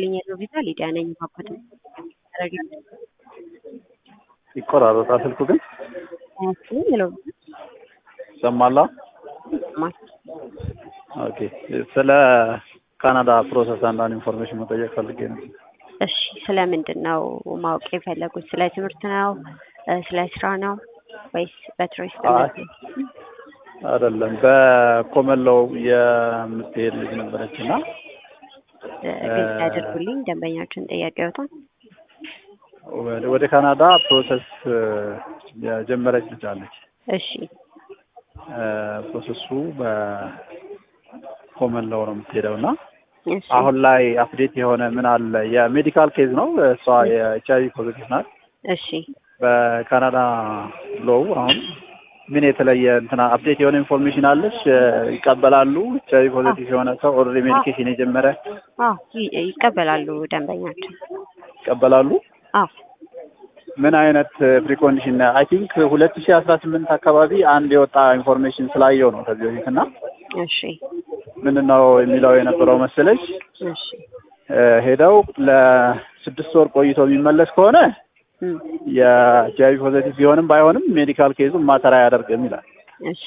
ይስጥልኝ የለው ቪዛ ሊዲያ ነኝ። ባኮት ይቆራረጣል ስልኩ ግን ያስጥልኝ የለው ይሰማላ። ኦኬ ስለ ካናዳ ፕሮሰስ አንዳንድ ኢንፎርሜሽን መጠየቅ ፈልጌ ነው። እሺ ስለ ምንድን ነው ማወቅ የፈለጉት? ስለ ትምህርት ነው? ስለ ስራ ነው ወይስ በቱሪስት አይ አይደለም፣ በኮመለው የምትሄድ ልጅ ነበረች እና ግልጽ ያድርጉልኝ ደንበኛችን ጥያቄዎትን። ወደ ካናዳ ፕሮሰስ የጀመረች ልጅ አለች። እሺ ፕሮሰሱ በኮመለው ነው የምትሄደው እና እሺ አሁን ላይ አፕዴት የሆነ ምን አለ? የሜዲካል ኬዝ ነው። እሷ የኤች አይቪ ፖዚቲቭ ናት። እሺ በካናዳ ሎው አሁን ምን የተለየ እንትና አፕዴት የሆነ ኢንፎርሜሽን አለች? ይቀበላሉ? ኤች አይቪ ፖዚቲቭ የሆነ ሰው ኦልሬዲ ሜዲኬሽን የጀመረ አዎ ይ- ይቀበላሉ ደንበኛችን። ይቀበላሉ? አዎ ምን አይነት ፕሪኮንዲሽን አይ ቲንክ ሁለት ሺህ አስራ ስምንት አካባቢ አንድ የወጣ ኢንፎርሜሽን ስላየው ነው ከዚህ በፊት እና እሺ ምንድን ነው የሚለው የነበረው መሰለች እሺ እ ሄደው ለስድስት ወር ቆይቶ የሚመለስ ከሆነ እም፣ የኤች አይቪ ፖዚቲቭ ቢሆንም ባይሆንም ሜዲካል ኬዙ ማተር አያደርግም ይላል። እሺ